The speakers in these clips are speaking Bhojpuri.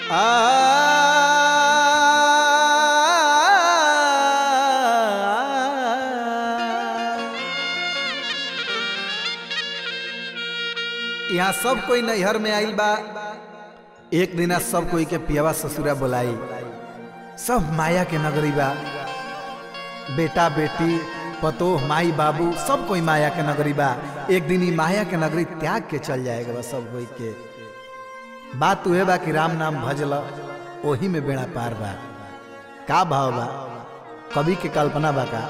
यहाँ सब कोई नैहर में आइल बा एक दिना सब कोई के पियावा ससुरा बोलाई सब माया के नगरी बा बेटा बेटी पतोह माई बाबू सब कोई माया के नगरी बा एक दिन ही माया के नगरी त्याग के चल जाएगा बा सब कोई के बात उहे बा कि राम नाम भजल ओही में बेड़ा पार बा का भाव बा कवि के कल्पना बा का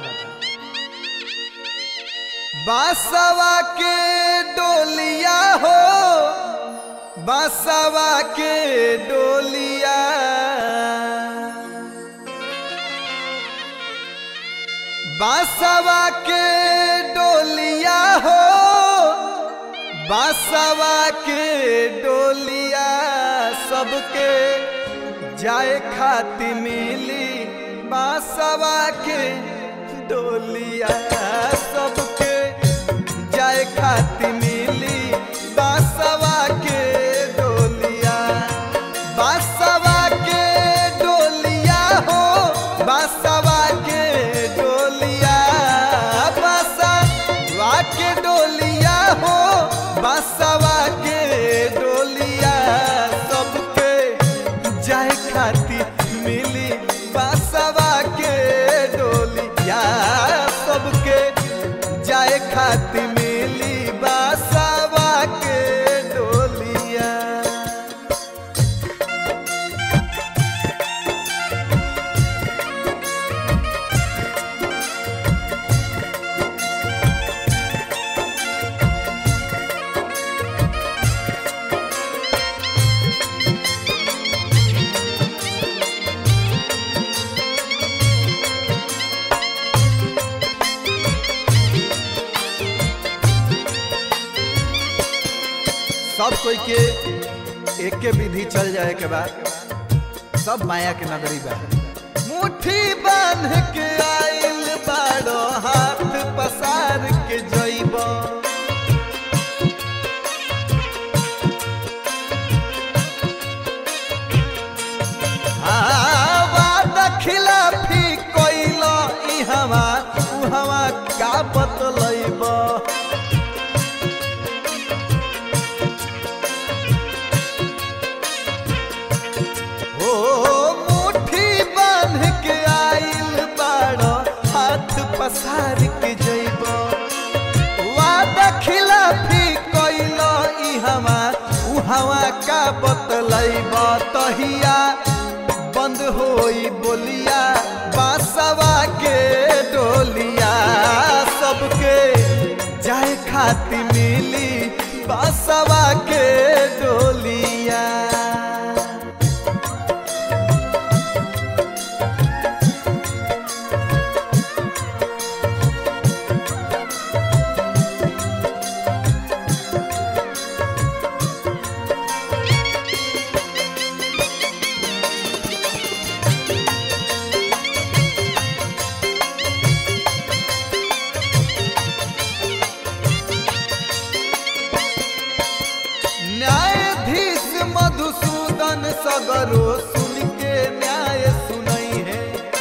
बासवा के डोलिया हो बासवा के डोलिया बासवा के डोलिया हो बासवा के डोलिया सबके जाए खाती मिली बासवा के डोलिया सबके जाए खाती मिली बासवा के डोलिया बासवा के डोलिया हो बासवा के डोलिया बासवा के डोलिया हो बासवा के डोलिया सबके जाए खाती मिली बासवा के डोलिया सबके जाए खाती मिली बासवा के डोलिया सब कोई के एक के विधि चल जाए के बाद सब माया के नगरी बा मुट्ठी बांध के आइल बाड़ो हाथ पसार के जइब खिलाफी कोइल ई हवा उ हवा का बतलैब ओ मुट्ठी बांध के आइल बाड़ो हाथ पसार के जइब वादा खिलाफी कइल ई हवा उ हवा का बतलैब तहिया बंद होई बोलिया बासवा के डोलिया सबके जाए खाती मिली बासवा के डोलिया न्यायाधीश मधुसूदन सगरो सुन के न्याय सुनई है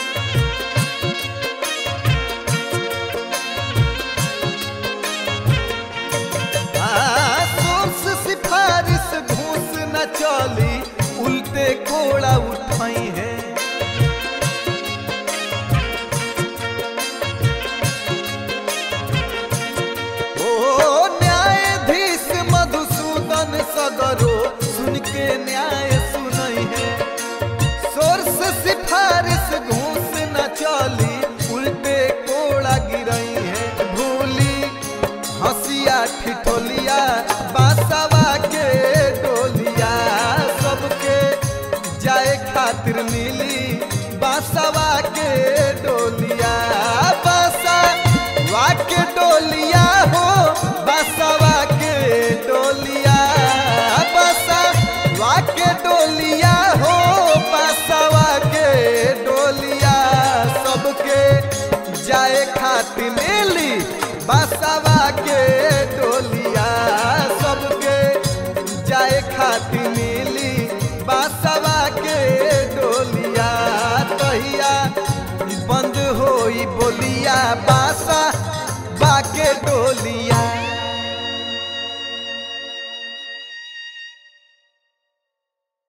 आ, सोर्स सिफारिश घूस न चली उल्टे कोड़ा उठाई है ओ न्यायाधीश मधुसूदन सगरो सुन के न्याय सुनई है सोर्स सिफारिश घूस न चली उल्टे कोड़ा गिरई है भूली हंसिया ठिठोलिया बासवा के डोलिया सबके जाए खातिर मिली बासवा के डोलिया बासवा के डोलिया हो बासवा के डोलिया बासवा के डोलिया हो बासवा के डोलिया सबके जाए खातिर मिली बासवा के डोलिया सबके जाए खातिर मिली बासवा जहिया बंद होई बोलिया बासा बाके डोलिया